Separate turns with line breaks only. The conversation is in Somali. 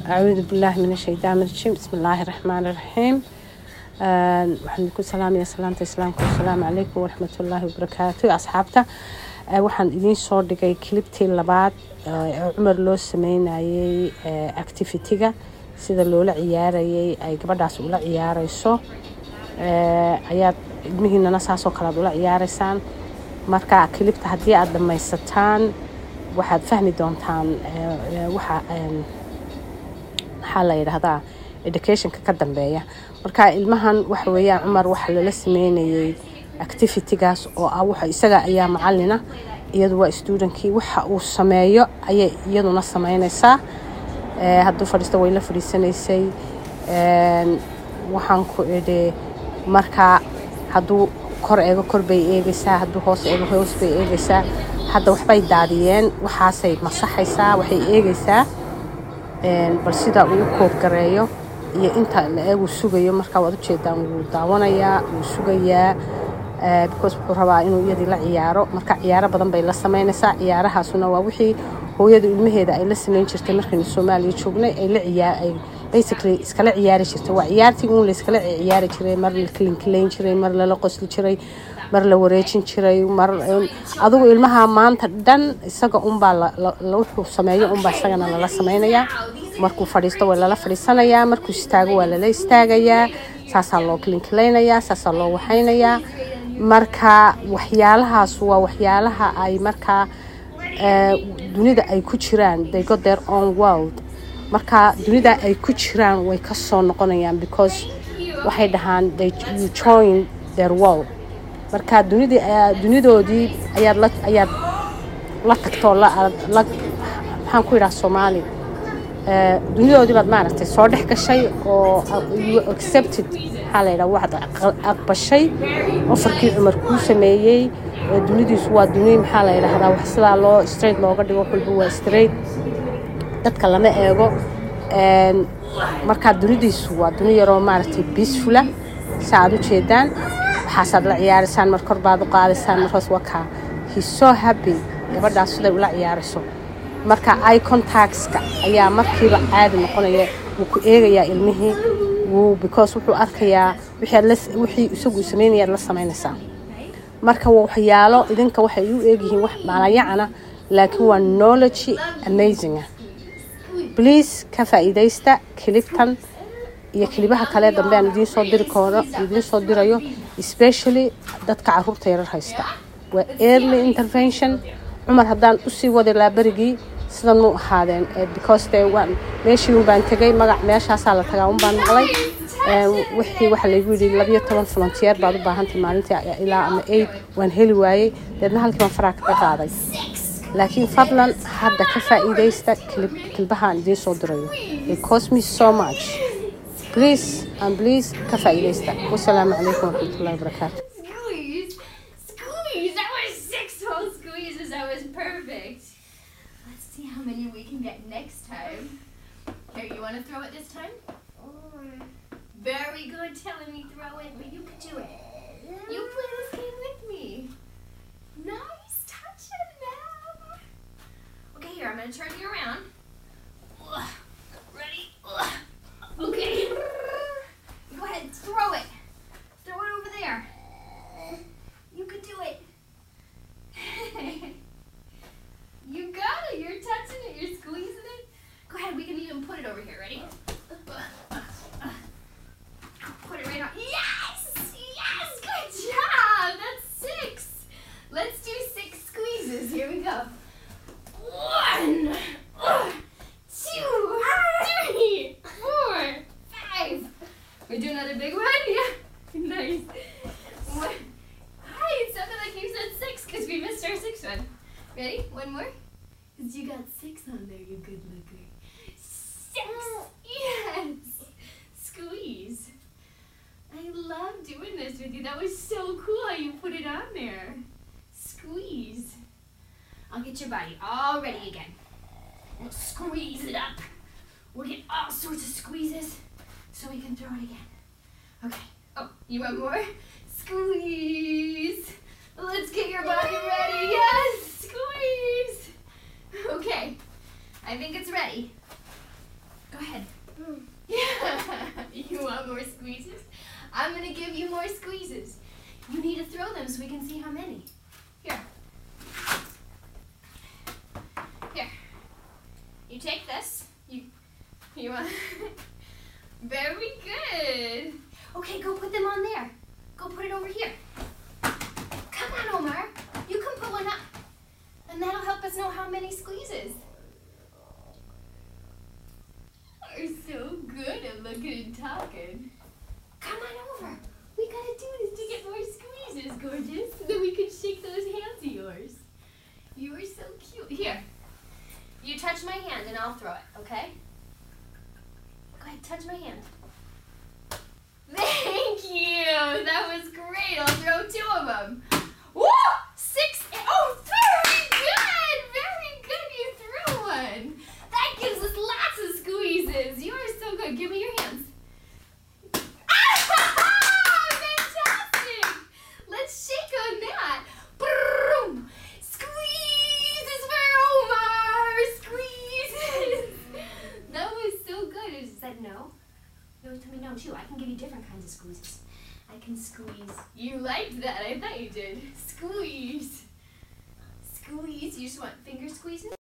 acuudu billaahi min ashaytaan rajiim bismi illaahi raxmaani raxiim waxaan ku salaamaya salaanta islaamka wasalaamu calaykum waraxmatullaahi wabarakaatu asxaabta waxaan idiin soo dhigay kilibtii labaad ee cumar loo sameynayay activity-ga sida loola ciyaarayay ay gabadhaas ula ciyaareyso ayaad ilmihiinana saasoo kale aad ula ciyaareysaan marka kilibta haddii aada dhamaysataan waxaad fahmi doontaan waxa maxaa la yidhaahdaa educationka ka dambeeya marka ilmahan waxa weeyaan cumar waxa lala sameynayay activity-gaas oo ah waxa isaga ayaa macalina iyadu waa stuudankii waxa uu sameeyo ayay iyaduna sameynaysaa hadduu fadhiisto way la fadhiisanaysay waxaan ku idhi marka hadduu kor eego kor bay eegaysaa hadduu hoos eego hoos bay eegaysaa hadda waxbay daadiyeen waxaasay masaxaysaa waxay eegaysaa bal sidaa uu u koobgareeyo iyo inta la eeguu sugayo markaa waad ujeedaan wuu daawanayaa wuu sugayaa because wuxuu rabaa inuu iyadii la ciyaaro marka ciyaaro badan bay la sameynaysaa ciyaarahaasuna waa wixii hooyadu ilmaheeda ay la sameyn jirtay markaynu soomaaliya joognay ay la ciyaar ay basically iskala ciyaari jirtay waa ciyaartii uun la iskala ciyaari jiray mar la kilinkilayn jiray mar lala qosli jiray mar la wareejin jiray mar adigu ilmaha maanta dhan isaga unbaa wuxuu sameeyo unbaa isagana lala sameynayaa markuu fadhiisto waa lala fadhiisanayaa markuu istaago waa lala istaagayaa saasaa loo kilinkilaynayaa saasaa loo waxaynayaa marka waxyaalahaas waa waxyaalaha ay markaa dunida ay ku jiraan they got their own world marka dunida ay ku jiraan way ka soo noqonayaan because waxay dhahaan they you join their world marka dunidii dunidoodii ayaad la ayaad la tagtoo la la maxaan ku yidhaha soomaali dunidoodii baad maaragtay soo dhex gashay oo you accepted maxaa la yidhaha waxaad aqbashay ofarkii cumar kuu sameeyey dunidiisu waa duni maxaa la yidhaahdaa wax sidaa loo straight looga dhigo wax walba waa straight dadka lama eego markaa dunidiisu waa duni yaroo maaragtay peacefula sa aad u jeedaan waxaasaad la ciyaaraysaan mar kor baad u qaadaysaan markaas waa kaa he's so happy gabadhaas siday ula ciyaarayso marka eye contactska ayaa markiiba caadi noqonaya wuu ku eegayaa ilmihii wuu because wuxuu arkayaa wixii isagu samaynayaad la samaynaysaa marka waxyaalo idinka waxay u eegyihiin wax maalayacana laakiin waa knowledge amazinga please ka faa'iidaysta kilibtan iyo kilibaha kale dambe aan idiin soo diri koono idiin soo dirayo especially dadka caruurta yarar haysta waa early intervention cumar haddaan usii wadi laa berigii sidan mu ahaadeen because de waan meeshii un baan tegay magac meeshaasaa la tagaa un baan maqlay wixii waxaa laygu yidhi labiyo toban volunteer baad u baahantay maalintii ilaa ama eight waan heli waayey deedna halkii baan faraa kaga qaaday laakiin fadlan hadda ka faa'iidaysta kilbahaan idiin soo dirayo it cost me so much please and please ka faa'iidaysta wasalaamu calaykum waraxmatullahi wabarakaatu
Squeeze! Squeeze! That was six whole squeezes. That was perfect. Let's see how many we can get next time. Here, you want to throw it this time? Very good telling me throw it, but you can do it. You play this game with me. Nice touching them. Okay, here, I'm going to turn you around. Ugh. Ready? Ugh. Okay. Go ahead, throw it. Throw it over there. You could do it. you got it. You're touching it. You're squeezing it. Go ahead. We can even put it over here. Ready? Put it right on. Yes! Yes! Good job. That's six. Let's do six squeezes. Here we go. One, two, three, four, five. We do another big one? Yeah. Nice. One. Hi, it sounded like you said six because we missed our sixth one. Ready? One more? Because you got six on there, you good looker. Six! Yes! Squeeze. I love doing this with you. That was so cool how you put it on there. Squeeze. I'll get your body all ready again. We'll squeeze it up. We'll get all sorts of squeezes so we can throw it again. Okay. Oh, you want more? Squeeze. Let's get your body ready. Yes, squeeze. Okay. I think it's ready. Go ahead. squeezes. I'm gonna give you more squeezes. You need to throw them so we can see how many. Here. Here. You take this. You you want Very good. Okay, go put them on there. Go put it over here. Come on, Omar. You can put one up. And that'll help us know how many squeezes. Are so good at looking and talking. Come on over. We gotta do this to get more squeezes, gorgeous. So that we can shake those hands of yours. You are so cute. Here. You touch my hand and I'll throw it, okay? Go ahead, touch my hand. Thank you. That was great. I'll throw two of them. Woo! Six. Oh, very good. Very good. You threw one. That gives us lots of squeezes. You are so good. Give me your hands. Fantastic. Let's shake on that. Boom. Squeezes for Omar. Squeezes. That was so good. It said no. No, tell me no too. I can give you different kinds of squeezes. I can squeeze. You liked that. I thought you did. Squeeze. Squeeze. You just want finger squeezes?